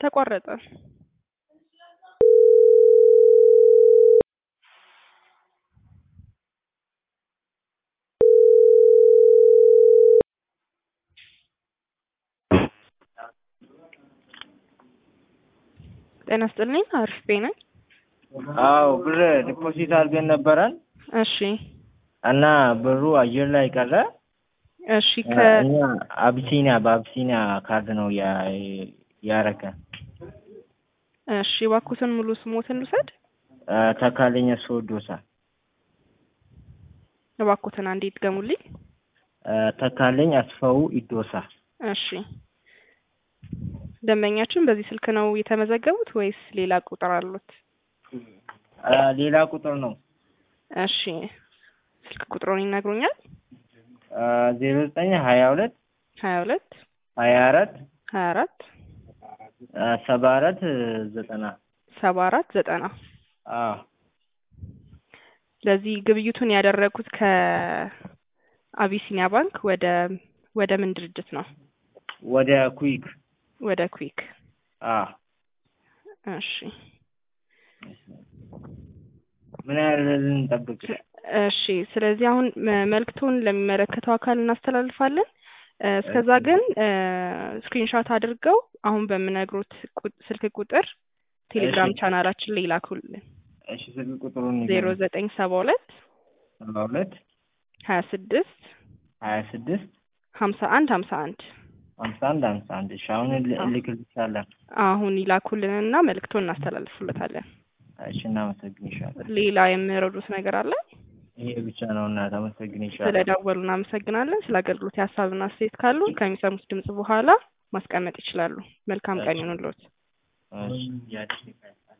ተቋረጠ። ጤና ይስጥልኝ። አሪፍ ቤ ነኝ። አዎ ብር ዲፖዚት አድርገን ነበረን እሺ እና ብሩ አየር ላይ ቀረ። እሺ ከ እኛ አቢሲኒያ በአቢሲኒያ ካርድ ነው ያ- ያረከን። እሺ እባክዎትን ሙሉ ስሞትን ልውሰድ። ተካለኝ ሶዶሳ እባክዎትን አንዴ ይድገሙልኝ። ተካለኝ አስፋው ኢዶሳ። እሺ ደንበኛችን በዚህ ስልክ ነው የተመዘገቡት ወይስ ሌላ ቁጥር አሉት? ሌላ ቁጥር ነው እሺ ስልክ ቁጥሩን ይነግሩኛል? ዜሮ ዘጠኝ ሀያ ሁለት ሀያ ሁለት ሀያ አራት ሀያ አራት ሰባ አራት ዘጠና ሰባ አራት ዘጠና አዎ ስለዚህ ግብይቱን ያደረጉት ከአቢሲኒያ ባንክ ወደ ወደ ምን ድርጅት ነው? ወደ ኩዊክ ወደ ኩዊክ። አዎ እሺ ምን ያህል ልንጠብቅ? እሺ ስለዚህ አሁን መ- መልእክቱን ለሚመለከተው አካል እናስተላልፋለን። እ፣ እስከዛ ግን ስክሪንሾት አድርገው አሁን በምነግሩት ቁ- ስልክ ቁጥር ቴሌግራም እሺ። ቻናላችን ላይ ይላኩልን። እሺ ስልክ ቁጥሩን ዜሮ ዘጠኝ ሰባ ሁለት ሰባ ሁለት ሀያ ስድስት ሀያ ስድስት ሀምሳ አንድ ሀምሳ አንድ ሀምሳ አንድ ሀምሳ አንድ እሺ አሁን ል- አዎ። እልክልሻለሁ። አሁን ይላኩልንና መልእክቱን እናስተላልፉለታለን። እሺ እናመሰግንሻለን። ሌላ የሚረዱት ነገር አለ? ይሄ ብቻ ነው እና ተመሰግንሻለሁ። ስለደወሉ እናመሰግናለን። ስለ አገልግሎት የሀሳብና አስተያየት ካሉ ከሚሰሙት ድምጽ በኋላ ማስቀመጥ ይችላሉ። መልካም ቀን ይሁንልዎት። እሺ